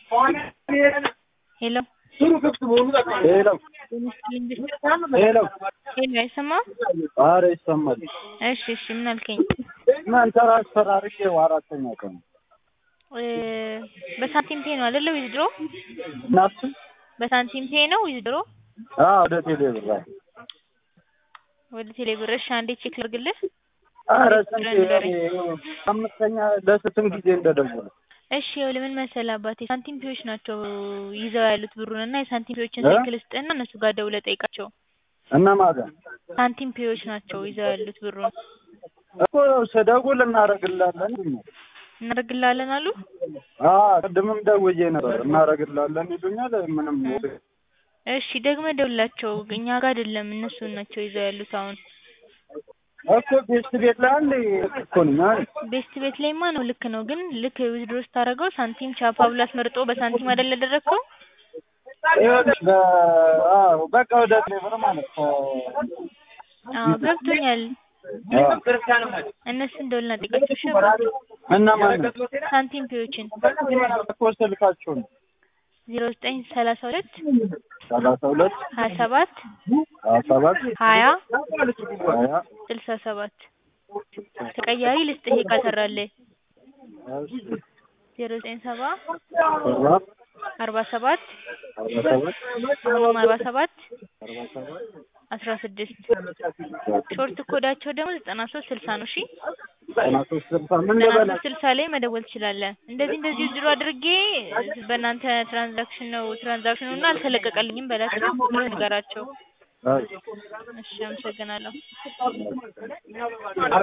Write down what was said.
ሄሎ ሄሎ ሄሎ ሄሎ አይሰማም? ኧረ ይሰማል። እሺ እሺ ምን አልከኝ? እናንተ አስፈራርቼው አራተኛ ቀን ነው። እ በሳንቲም ፔ ነው አይደለ ዊዝድሮ? እናቱ በሳንቲም ፔ ነው ዊዝድሮ? አዎ ወደ ቴሌ ብር አለ። ወደ ቴሌ ብር እሺ አንዴ ቼክ ላድርግልህ። ኧረ ስንቴ አምስተኛ ለስንት ጊዜ እንደደወሉ እሺ ይኸውልህ ምን መሰለህ አባቴ ሳንቲም ፔዎች ናቸው ይዘው ያሉት ብሩን እና የሳንቲም ፔዎችን ስልክ ልስጥህና እነሱ ጋር ደውለህ ጠይቃቸው። እነማን ጋር ሳንቲም ፔዎች ናቸው ይዘው ያሉት ብሩን እኮ ስደውል እናደርግላለን ይሉኛል። እናደርግልሃለን አሉ። አዎ ቅድምም ደውዬ ነበር እናደርግላለን ይሉኛል። ምንም እሺ ደግመህ ደውልላቸው እኛ ጋር አይደለም እነሱን ናቸው ይዘው ያሉት አሁን እኮ ቤት ቤት ላይ አንዴ እኮ ነኝ አይደል? ቤስት ቤት ላይማ ነው ልክ ነው ግን ልክ ዊዝድሮ ስታደርገው ሳንቲም ቻፓ ብሎ አስመርጦ በሳንቲም አይደል ያደረግከው? ይኸውልሽ በ አዎ በቃ ወደ ቴሌ ብር ማለት ነው። አዎ ገብቶኛል። እነሱን ደውልና ጠይቃቸው እሺ አባቴ። እነማን ነው? ሳንቲም ፔዎችን እኮ ስልካቸውን ዜሮ ዘጠኝ ሰላሳ ሁለት ሰላሳ ሁለት ሀያ ሰባት ሀያ ሰባት ሀያ ሀያ ስልሳ ሰባት ተቀያሪ ልስጥህ ካልሰራልህ ዜሮ ዘጠኝ ሰባ ሰባ አርባ ሰባት አርባ ሰባት አሁንም አርባ ሰባት አርባ ሰባት አስራ ስድስት ሾርት ኮዳቸው ደግሞ ዘጠና ሶስት ስልሳ ነው። እሺ ዘጠና ሶስት ስልሳ ምን ዘጠና ልበላ ሶስት ስልሳ ላይ መደወል ትችላለህ። እንደዚህ እንደዚህ ድሮ አድርጌ በእናንተ ትራንዛክሽን ነው ትራንዛክሽኑ እና አልተለቀቀልኝም በላቸው ብለህ ንገራቸው። አይ እሺ አመሰግናለሁ።